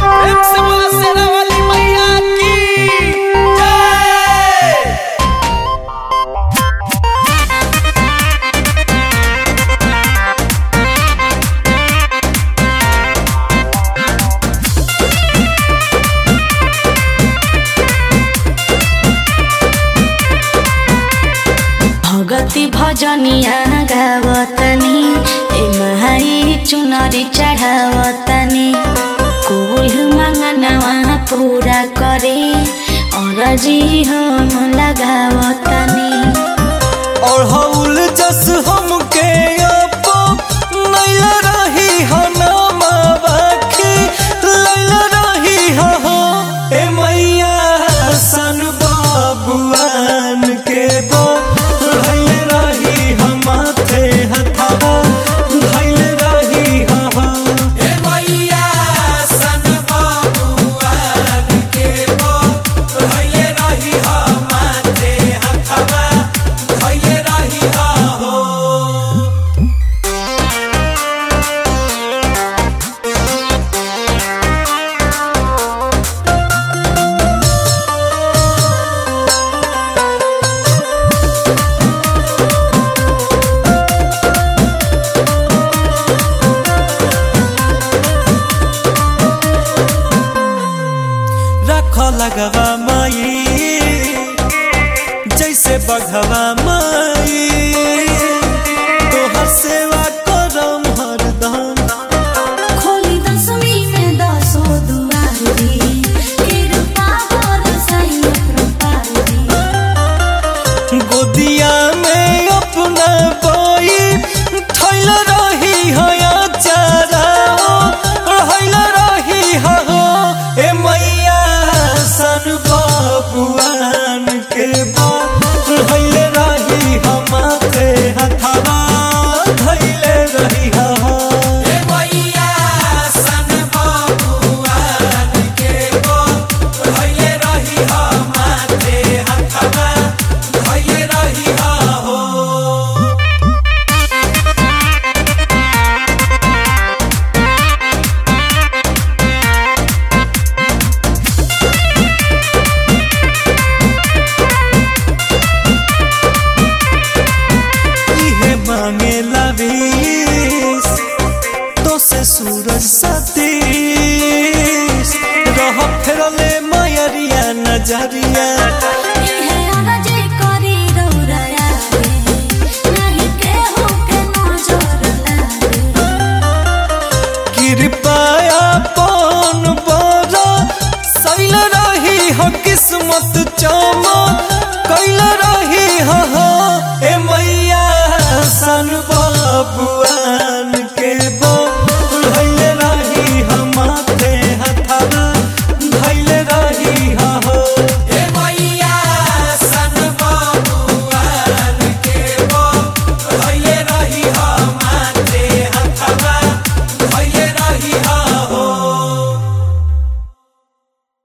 प्रेम से बोला सेना वाली मैया की जय भगती भजनिया गावतनी ए महाई चुनरी चढ़ावतनी कुल मंगनवा पूरा करे और जी हम लगावतनी और हौल जस हमके अपो नैल रही हनामा बाखी लैल रही हो ए मैया सन बाबुआन के बो धैल रही हम माथे हथवा धैल रही हो ए मैया सन बाबुआन के बो धैल रही हम माथे हथवा धैल रही हो रख लगवा माई जैसे बघवा माई तोहर सेवा करम हरदम खोली दसवीं में दसो दुआरी कृपा कर सही कृपारी गोदिया में अपना बोई थैल रही हया चारा रहल रही हो ए मैया सन बाबुआन के बो रहल रही हम माथे हथवा धैले रही हो ए मैया सन बाबुआन के बो रहल रही हम माथे हथवा धैले रही हो इहे मांगे लवीस तो से सूरज सतीश रह फेरले मयरिया नजरिया इहे अरजी करी रौरया रे, नाही केहू के नजर लागे। कृपया पन बड़ा सैल रही हो किस्मत चमा कैल रही हो ए मैया सन बाबू